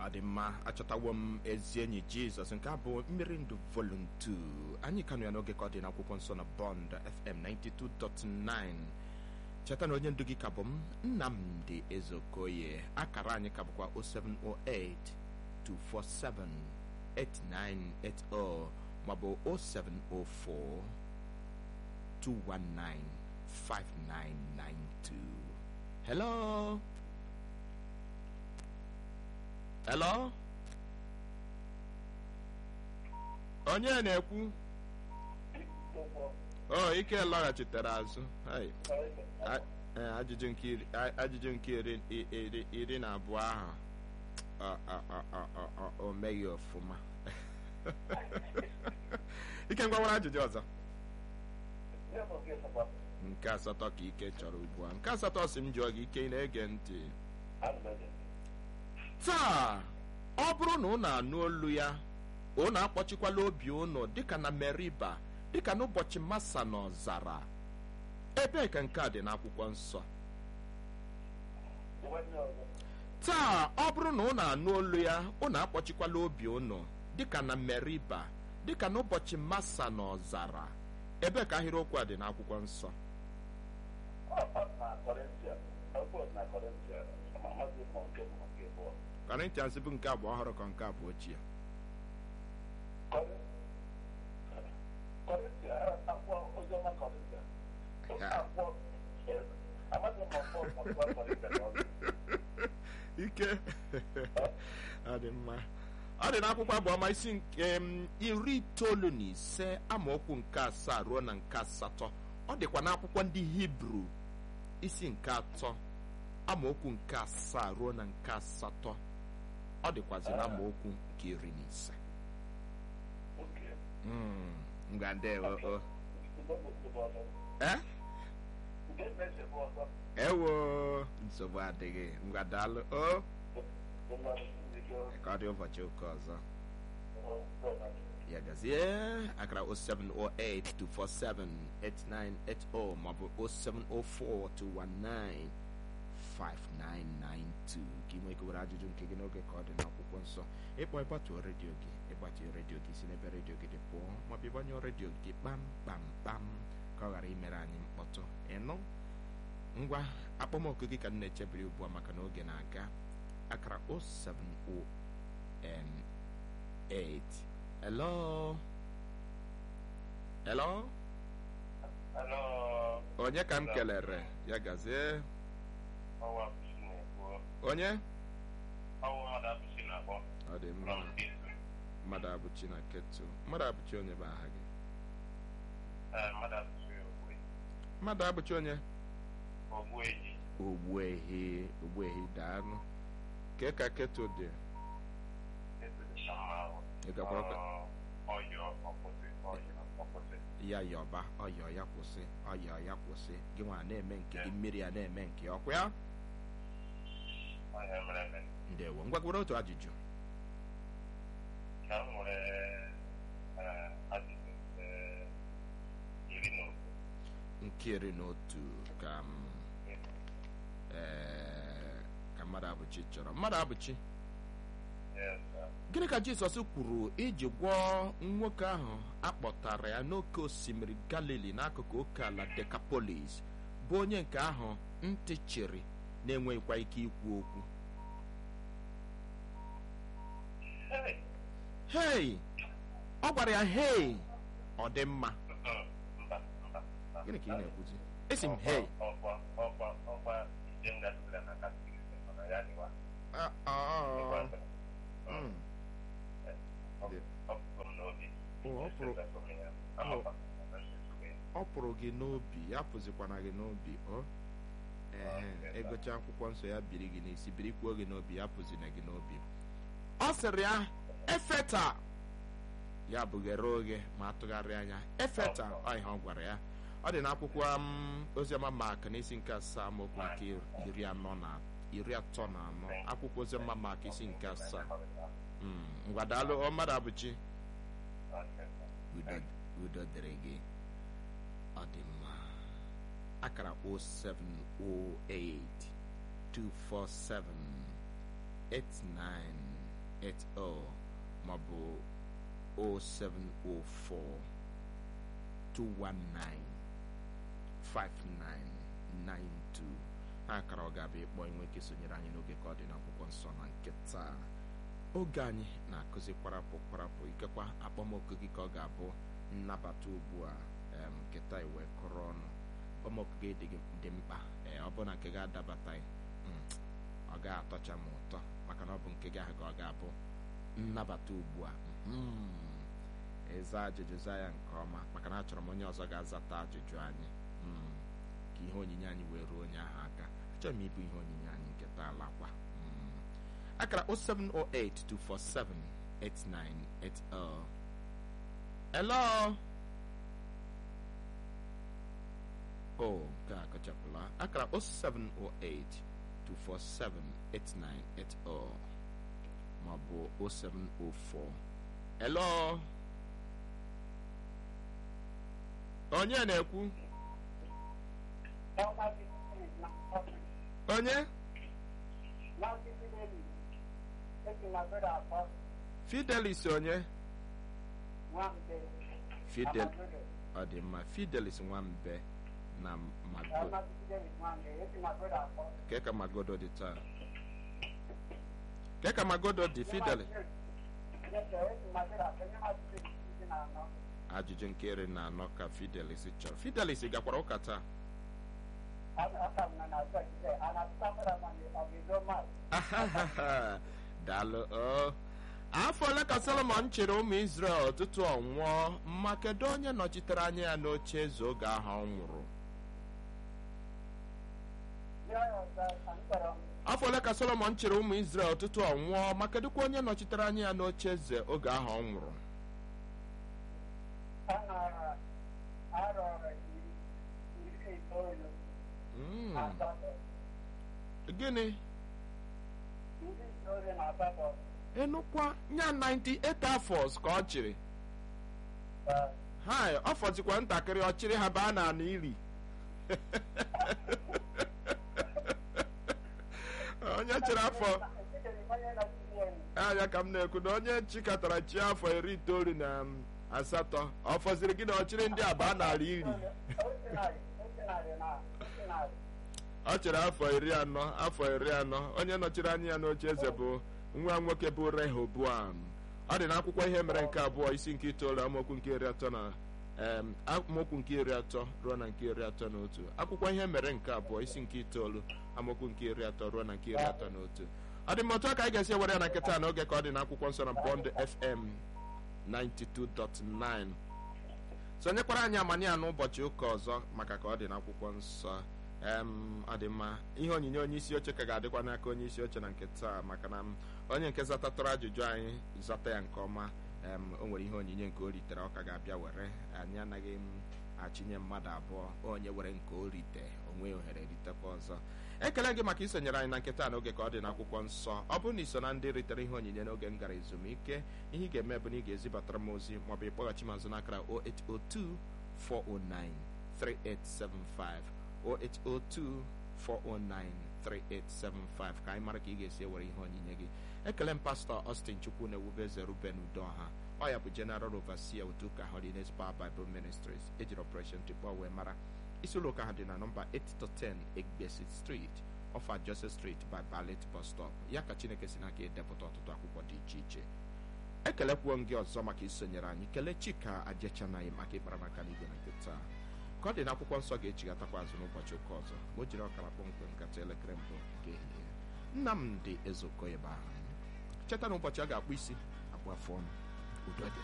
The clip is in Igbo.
ọ dị mma achọtawo m ezi enyi jizọs nke a bụ mmiri ndụ volum 2 anyị kanụ ya n'oge ka ọ dị n'akwụkwọ nsọ na bond fm 92.9 cheta na onye ndu gị ka bụ m nnamdị ezeokoye akara anyị ka bụkwa 0708 247 8980 maọbụ 0704 219 5992 hello hello onye na-ekwu o ike lọghachitere azụ Hai. A- eh, ajụjụ nke iri- a- ajụjụ nke iri- i- iri- iri na abụọ ahụ ọ- ọ- ọ- ọ- ọ- ọ- o meghị ọfụma ike ngwawara ajụjụ ọzọ nke asatọ ka ike chọrọ ugbu a nke asatọ si m jụọ gị ike ị na-ege ntị taa ọ bụrụ na unu anụ olu ya unu akpọchikwala obi unu dịka na meriba dịka n'ụbọchị masa na ọzara ebee ka nke a dị n'akwụkwọ nsọ taa ọ bụrụ na unu anụ olu ya unu akpọchikwala obi unu dịka na meriba dịka n'ụbọchị masa na ọzara ebee ka ahịrịokwu a dị n'akwụkwọ nsọ Corinthians bụ nke abụọ ọhụrụ ka nke abụọ ochie ike ọ dị mma ọ dị n'akwụkwọ abụọma isi nke m, iri itoolu na ise amaokwu nke asaa ruo na nke asatọ ọ dịkwa n'akwụkwọ ndị hibru isi nke atọ amaokwu nke asaa ruo na nke asatọ ọ dịkwazi na amaokwu nke iri na ise Mm, ngwa ndewo o eh? ewo nsogbu adịghị ngwa daalụ o ka ọ dị ụbọchị ụka ọzọ ya gazie akara 07082478980 maọbụ 07042195992 ka ị nwee ike were ajụjụ nke gị n'oge ka ọ dị n'akwụkwọ nsọ ịkpọ ịgbatuo redio gị ịgbatuo redio gị si n'ebe redio gị dị pụọ maọbụ ịgbanyụọ redio gị kpam kpam kpam ka ọ ghara imere anyị mkpọtụ ịnụ ngwa akpọmọkụ gị ka m na-echebiri ugbu a maka na oge na-aga akara 070 hello hello onye ka m kelere ya gazie onye ọ dị mma mmadụ abụchi na ketu mmadụ abụchi onye bụ aha gị mmadụ abụchi onye ogbuehi ogbuehi daanụ ke ka ketu dị ị gakwara ka ya yọba ọyọ ya kwụsị ọyọ ya kwụsị gị nwa na-eme nke gị mmiri ya na-eme nke ọkwa ya ndewo ngwa gwere otu ajụjụ nke iri na otu ka m ee, ka mmadụ abụchi chọrọ mmadụ abụchi gịnị ka jizọs kwuru iji gwọọ nwoke ahụ akpọtara ya n'oké osimiri galili n'akụkụ oke ala dekapolis bụ onye nke ahụ ntị chịrị na-enweghịkwa ike ikwu okwu hei ọ gwara ya hei ọ dị mma gịnị ka ị na-ekwuzi esi m hei Ah, ah, mm. Oh, ọ pụrụ ọ pụrụ gị n'obi ya pụzikwana gị n'obi ọ ee egocha akwụkwọ nsọ ya biri gị n'isi birikwuo gị n'obi ya pụzina gị n'obi ọ sịrị ya efeta ya bụghere oghe ma atụgharị anya efeta ọ ihe ọ gwara ya ọ dị n'akwụkwọ m, oziọma mak n'isi nke asaa amaokwu nke iri anọ na iri atọ na anọ akwụkwọ oziọma mak isi nke asaa Mm, ngwa daalụ ọ mmadụ abụchi udo udo dịrị gị ọ dị mma akara 0708 247 8980 maọbụ 0704 219 5992 ha akara ọ ga-abịa ịkpọ inwe ike sonyere anyị n'oge ka ọ dị n'akwụkwọ nsọ na nke taa oge anyị na-akụzi kwarapụ kwarapụ ikekwa akpọmoku gị ka ọ ga-abụ nnabata ugbu a nke taa iwe kụrụ ọnụ akpọmoku gị dị mkpa ee ọ bụ na nke ga-adabataghị ọ ga-atọcha m ụtọ maka na ọ bụ nke gị ahụ ka ọ ga-abụ nnabata ugbu a ịza ajụjụ za ya nke ọma maka na achọrọ m onye ọzọ ga-azata ajụjụ anyị ka ihe onyinye anyị wee ruo onye ahụ aka achọrọ m ịbụ ihe onyinye anyị nke taa lakwa akara 07082478980 hello o nke a kọchapụla akara 07082478980 maọbụ 0704 hello onye na-ekwu onye fidelis onye fidel ọ dị mma fidelis nwambe na magodo ke ka magodo dị taa ke ka magodo dị fidelis ajụjụ nke iri na anọ ka fidelis chọrọ fidelis gakwara ụka taa daalụ afọ ole ka solomon chịrị ụmụ israel ọtụtụ ọnwụọ ma kedu onye nọchitere anya ya n'oche eze oge ahụ ọ nwụrụ afọ ole ka solomon chịrị ụmụ israel ọtụtụ ọnwụọ ma kedụkwa onye nọchitere anya ya n'oche eze oge ahụ ọ nwụrụ gịnị enukwa nya 98 afọs ka ọ chịrị ha ọ fọzikwa ntakịrị ọ chịrị ha baa na ana iri onye chịrị afọ anya ka m na-ekwu na onye chịkọtara chi afọ iri itoolu na asatọ ọ fọziri gị na ọ chịrị ndị abaa n'ala iri ọ chere afọ iri anọ afọ iri anọ onye nọchiri anya ya n'oche eze bụ nwa nwoke bụ rehoboam ọ dị n'akwụkwọ ihe mere nke abụọ isi nke itoolu amaokwu nke iri atọ na amaokwu nke iri atọ ruo na nke iri atọ na otu akwụkwọ ihe mere nke abụọ isi nke itoolu amaokwu nke iri atọ ruo na nke iri atọ na otu ọ dị mma otu aka anyị ga-esi ewere ya na nkịta n'oge ka ọ dị n'akwụkwọ nsọ na bond fm 92.9 sonyekwara anyị amanya n'ụbọchị ụka ọzọ maka ka ọ dị n'akwụkwọ nsọ ọ dị mma ihe onyinye onye isi oche ka ga-adịkwa n'aka onye isi oche na nke taa maka na onye nke zatatụrụ ajụjụ anyị zata ya nke ọma o nwere ihe onyinye nke o ritere ọ ka ga-abịa were anyị anaghị m achịnye mmadụ abụọ onye were nke o rite onwe ohere ritekwa ọzọ ekele gị maka isonyere anyị na nketa n'oge ka ọ dị n'akwụkwọ nsọ ọ bụrụ na iso na ndị ritere ihe onyinye n'oge m gara ezumike ihe ị ga-eme bụ na ị ga-ezibatara m ozi maọbụ ịkpọghachi m azụ n'akara 0802 409 3875 08024093875 ka anyị mara ka ị ga-esi ewere ihe onyinye gị ekele m pastọ Austin Chukwu na-ewube eze Ruben Udoha ọ ya bụ General Overseer otu ụka Holiness Power Bible Ministries ejiri Operation Tikpọ wee mara isi ụlọ ụka ha dị na nọmba 8-10 Egbesit Street ofa Joseph Street by Ballet Bus Stop ya ka Chineke si n'aka edepụta ọtụtụ akwụkwọ dị iche iche ekelekwuo m gị ọzọ maka isonyere anyị kelee Chika Ajechanaghị maka ịkpara maka n'igwe na nke taa ka ọ dị n'akwụkwọ nsọ ga-echigatakwa azụ n'ụbọchị ụka ọzọ ma o jiri ọkara kpọmkwem nkata elekere mbụ nke ehihie Nnamdị Ezeokoye bụ aha cheta na ụbọchị a ga-akpụ isi akpụ afọ ọnụ udo dị